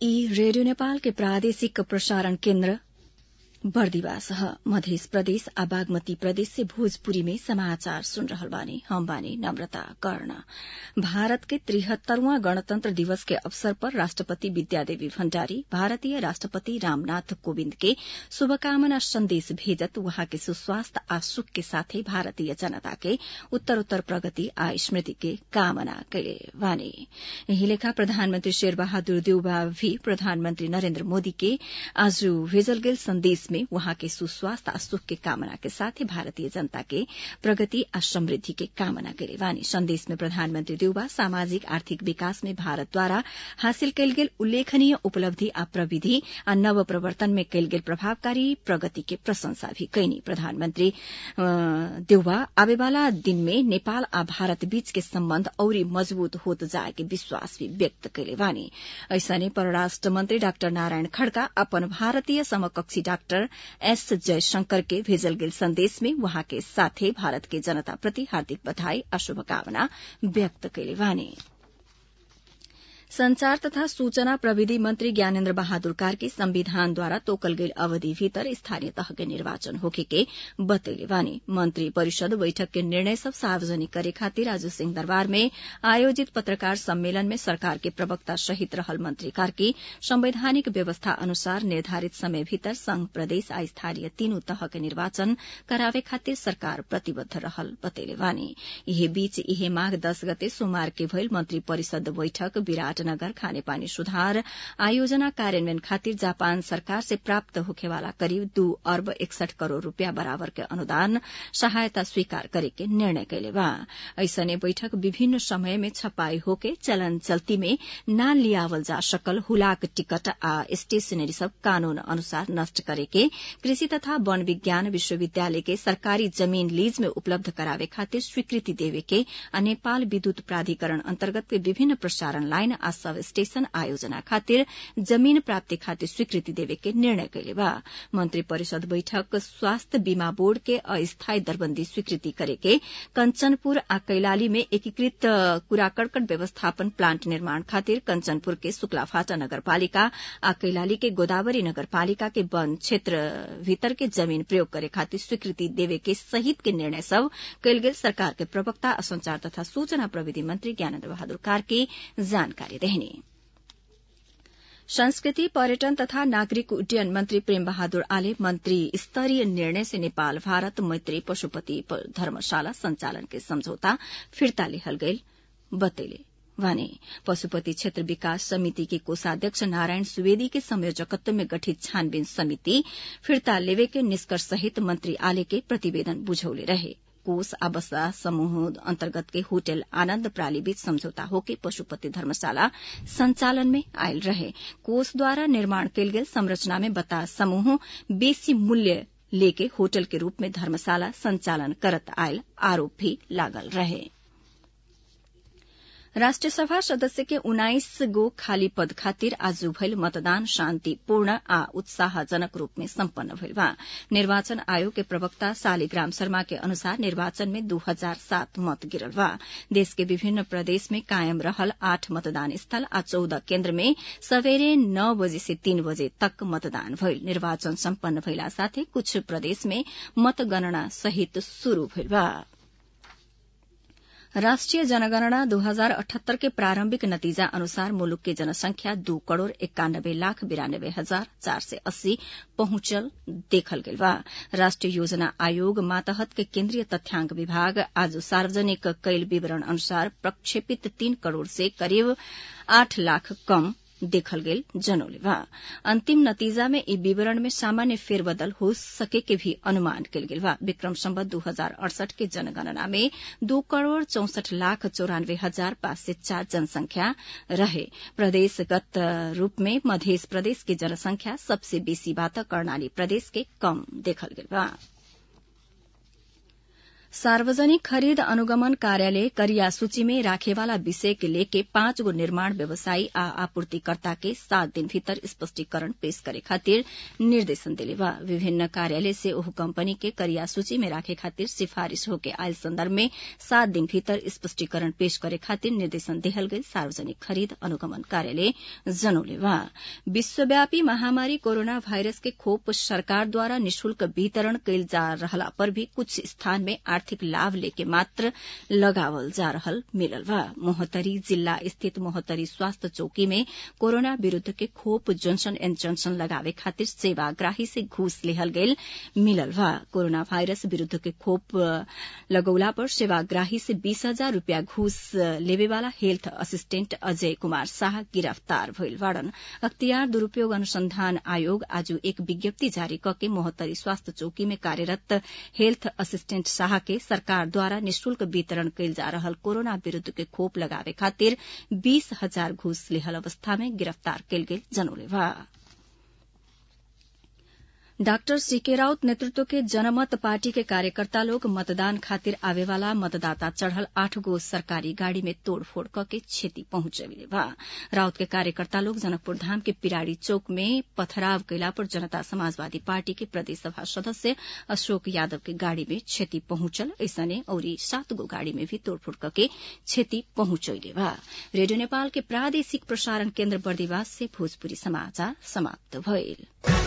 ई रेडियो नेपाल के प्रादेशिक प्रसारण केन्द्र बर्दिवास ह मध्य प्रदेश आ बागमती प्रदेश से भोजपुरी में समाचार सुन रहल बानी हम बानी नम्रता कर्ण भारत के तिहत्तरवां गणतंत्र दिवस के अवसर पर राष्ट्रपति विद्यादेवी भण्डारी भारतीय राष्ट्रपति रामनाथ कोविन्द के शुभकामना संदेश भेजत वहाँ के सुस्वास्थ्य आ सुख के साथै भारतीय जनता के उत्तरोत्तर प्रगति आ स्मृति के कामना कैले बानी यही लेखा प्रधानमन्त्री शेरबहादुर देउबा भी प्रधानमन्त्री नरेन्द्र मोदी के आज भेजल गेल संदेश में वहाँ के सुस्वास्थ्य आ सुख के कामना के साथ ही भारतीय जनता के प्रगति आ समृद्धि के कामना करे वानी संदेश में प्रधानमन्त्री देउबा सामाजिक आर्थिक विकास में भारतद्वारा हासिल कयल गेल उल्लेखनीय उपलब्धि आ प्रविधि आ नव प्रवर्तन में कयल गेल प्रभावकारी प्रगति के प्रशंसा भी कैनी प्रधानमन्त्री देउबा आवेवाला दिन में नेपाल आ भारत बीच के सम्बन्ध औरी मजबूत होत जाए के विश्वास भी व्यक्त कैले वानी ऐसने परराष्ट्र मन्त्री डाक्टर नारायण खड़का अपन भारतीय समकक्षी डाक्टर एस जयशंकर के भेजल गेल संदेश में वहाँ के साथे भारत के जनता प्रति हार्दिक बधाई आ शुभकामना व्यक्त कैले वानी संचार तथा सूचना प्रविधि मंत्री ज्ञानेन्द्र बहादुर कार्की संविधानद्वारा तोकल गेल अवधि भीतर स्थानीय तह के निर्वाचन होखे के बतैले वानी मंत्री परिषद बैठक के निर्णय सब सार्वजनिक करे खातिर आज सिंहदरबार में आयोजित पत्रकार सम्मेलन में सरकार के प्रवक्ता सहित रहल मंत्री कार्की संवैधानिक व्यवस्था अनुसार निर्धारित समय भीतर संघ प्रदेश आ स्थानीय तीनू तह के निर्वाचन करावे खातिर सरकार प्रतिबद्ध रहल बतैले वानी यही बीच इहे माघ दस गते सोमवार के भइल मंत्री परिषद बैठक विराट नगर खानेपानी सुधार आयोजना कार्यान्वयन खातिर जापान सरकार से प्राप्त होखेवाला करीब दू अर्ब एकसठ करोड़ रूपियाँ बराबर के अनुदान सहायता स्वीकार करे के निर्णय कैले बा ऐसने बैठक विभिन्न समय में छपाई होके चलन चल्ती में न लियावल जा सकल हुलाक टिकट आ स्टेशनरी सब कानून अनुसार नष्ट करे के कृषि तथा वन विज्ञान विश्वविद्यालय के सरकारी जमीन लीज में उपलब्ध करावे खातिर स्वीकृति देवे के आ नेपाल विद्युत प्राधिकरण अन्तर्गत के विभिन्न प्रसारण लाइन आ सब स्टेशन आयोजना खातिर जमीन प्राप्ति खातिर स्वीकृति देवे के निर्णय कैले बा मंत्री परिषद बैठक स्वास्थ्य बीमा बोर्ड के अस्थायी दरबंदी स्वीकृति करे के कंचनपुर आ कैलाली में एकीकृत कुराकड़कट व्यवस्थापन प्लांट निर्माण खातिर कंचनपुर के शुक्लाफाटा नगरपालिका आ कैलाली के गोदावरी नगरपालिका के वन क्षेत्र भीतर के जमीन प्रयोग करे खातिर स्वीकृति देवे के सहित के निर्णय सब कैल गेल सरकार के प्रवक्ता आ संचार तथा सूचना प्रविधि मंत्री ज्ञानेन्द्र बहादुर कार्की जानकारी देहनी संस्कृति पर्यटन तथा नागरिक उड्डयन मंत्री प्रेम बहादुर आले मंत्री स्तरीय निर्णय से नेपाल भारत मैत्री पशुपति धर्मशाला संचालन के समझौता फिर्ता लेहल गईल बतैले वाने पशुपति क्षेत्र विकास समिति के कोषाध्यक्ष नारायण सुवेदी के संयोजकत्व में गठित छानबीन समिति फिर्ता लेवे के निष्कर्ष सहित मंत्री आले के प्रतिवेदन बुझौले रहे कोष आवासा समूह अन्तर्गत के होटल आनन्द प्राली बीच समझौता होके पशुपति धर्मशाला संचालन में आयल रहे कोषद्वारा निर्माण कयल गेल संरचना में बता समूह बेसी मूल्य लेके होटल के रूप में धर्मशाला संचालन करत आयल आरोप भी लागल रहे राष्ट्रिय सभा सदस्य के उन्नाइस गो खाली पद खातिर आज भइल मतदान शान्तिपूर्ण आ उत्साहजनक रूप में सम्पन्न भइल बा निर्वाचन आयोग के प्रवक्ता शालिग्राम शर्मा के अनुसार निर्वाचन में दू हजार सात मत गिरल बा देश के विभिन्न प्रदेश में कायम रहल आठ मतदान स्थल आ चौदह केन्द्र में सवेरे नौ बजे से तीन बजे तक मतदान भइल निर्वाचन सम्पन्न भइला साथै कुछ प्रदेश में मतगणना सहित शुरू भइल बा राष्ट्रिय जनगणना दो हजार अठहत्तर के प्रारंभिक नतीजा अनुसार मुलुक के जनसंख्या दू करोड़ इक्यानब्बे लाख बिरानब्बे हजार चार सय अस्सी पहुंचल देखल गेल बा राष्ट्रिय योजना आयोग मातहत के केन्द्रीय तथ्याङ्क विभाग आज सार्वजनिक कैल विवरण अनुसार प्रक्षेपित तीन करोड़ से करीब आठ लाख कम देखल गेल जनौले बा अंतिम नतीजा में ई विवरण में सामान्य फेरबदल हो सके के भी अनुमान कल गेल बा विक्रम संबत दू हजार अड़सठ के जनगणना में दो करोड़ चौसठ लाख चौरानवे हजार पांच सय चार जनसंख्या रहे प्रदेशगत रूप में मध्य प्रदेश के जनसंख्या सबसे बेसी बात कर्णाली प्रदेश के कम देखल गेल बा सार्वजनिक खरीद अनुगमन कार्यालय करिया सूची में राखेवाला विषय के लेके पाँच गो निर्माण व्यवसायी आ आपूर्तिकर्ता के सात दिन भीतर स्पष्टीकरण पेश करे खातिर निर्देशन दिले बा विभिन्न कार्यालय से ओह कंपनी के करिया सूची में राखे खातिर सिफारिश होके आयल संदर्भ में सात दिन भीतर स्पष्टीकरण पेश करे खातिर निर्देशन देहल गई सार्वजनिक खरीद अनुगमन कार्यालय जनौले बा विश्वव्यापी महामारी कोरोना वायरस के खोप सरकार द्वारा निशुल्क वितरण कैल जा रहला पर भी कुछ स्थान में आर्थिक लाभ लेके मात्र लगावल जा रहल मिलल बा मोहतरी जिला स्थित मोहतरी स्वास्थ्य चौकी में कोरोना विरूद्ध के खोप जॉनसन एण्ड जॉनसन लगावे खातिर सेवाग्राही से घूस लेहल गयल मिलल बा कोरोना वायरस विरूद्ध के खोप लगौला पर सेवाग्राही से बीस हजार रूपियाँ घूस लेवेवाला हेल्थ असिस्टेंट अजय कुमार शाह गिरफ्तार भइल बाड़न अख्तियार दुरूपयोग अनुसंधान आयोग आज एक विज्ञप्ति जारी कके मोहत्तरी स्वास्थ्य चौकी में कार्यरत हेल्थ असिस्टेंट शाह के सरकार द्वारा निशुल्क वितरण कैल जा रहल कोरोना विरूद्ध के खोप लगावे खातिर बीस हजार घूस लेहल अवस्था में गिरफ्तार कैल गेल जनौले बा डाक्टर सीके राउत नेतृत्व के जनमत पार्टी के कार्यकर्ता लोग मतदान खातिर आवेवाला मतदाता चढ़ल आठ गो सरकारी गाड़ी में तोड़फोड़ करके क्षति पहुंचले बा राउत के कार्यकर्ता लोग जनकपुर धाम के पिराड़ी चौक में पथराव कैला पर जनता समाजवादी पार्टी के प्रदेश सभा सदस्य अशोक यादव के गाड़ी में क्षति पहुंचल ऐसने औरी सात गो गाड़ी में भी तोड़फोड़ करके क्षति पहुंचले बा रेडियो नेपाल के प्रादेशिक प्रसारण केन्द्र बर्दिवास से भोजपुरी समाचार समाप्त भइल